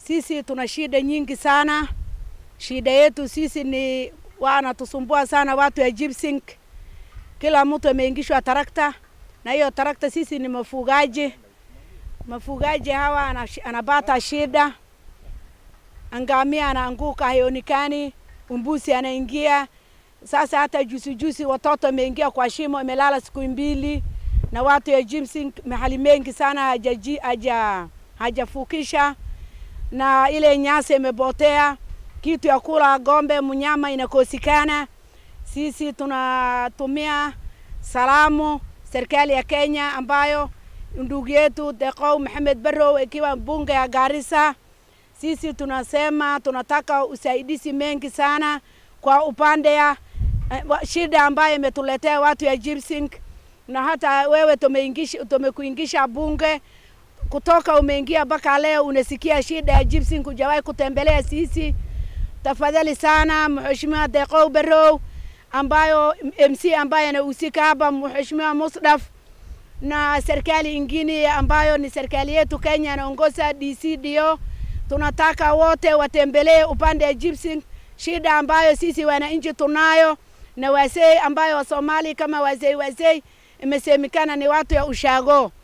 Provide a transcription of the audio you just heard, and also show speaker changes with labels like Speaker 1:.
Speaker 1: Sisi tuna shida nyingi sana. Shida yetu sisi ni wanatusumbua sana watu ya Gypsink. Kila mtu ameingishwa tarakta, na hiyo tarakta sisi ni mafugaji. Mafugaji hawa anash- anapata shida, ngamia anaanguka haionekani, umbusi anaingia. Sasa hata juzi juzi watoto wameingia kwa shimo, amelala siku mbili, na watu ya Gypsink mahali mengi sana hajaji- haja hajafukisha na ile nyasi imepotea, kitu ya kula ng'ombe, mnyama inakosekana. Sisi tunatumia salamu serikali ya Kenya ambayo ndugu yetu Deqow Maxamed Barrow ikiwa mbunge ya Garissa. Sisi tunasema tunataka usaidizi mengi sana kwa upande ya eh, wa- shida ambayo imetuletea watu ya Gypsink, na hata wewe tumeingisha tumekuingisha bunge kutoka umeingia mpaka leo unasikia shida ya Gypsink, hujawahi kutembelea sisi. Tafadhali sana Mheshimiwa Deqow Barrow ambayo MC ambaye anahusika hapa, Mheshimiwa Musdaf na serikali ingine ambayo ni serikali yetu Kenya anaongoza DCDO, tunataka wote watembelee upande ya Gypsink, shida ambayo sisi wananchi tunayo na wazee ambayo Wasomali kama wazee wazee imesemekana ni watu ya ushago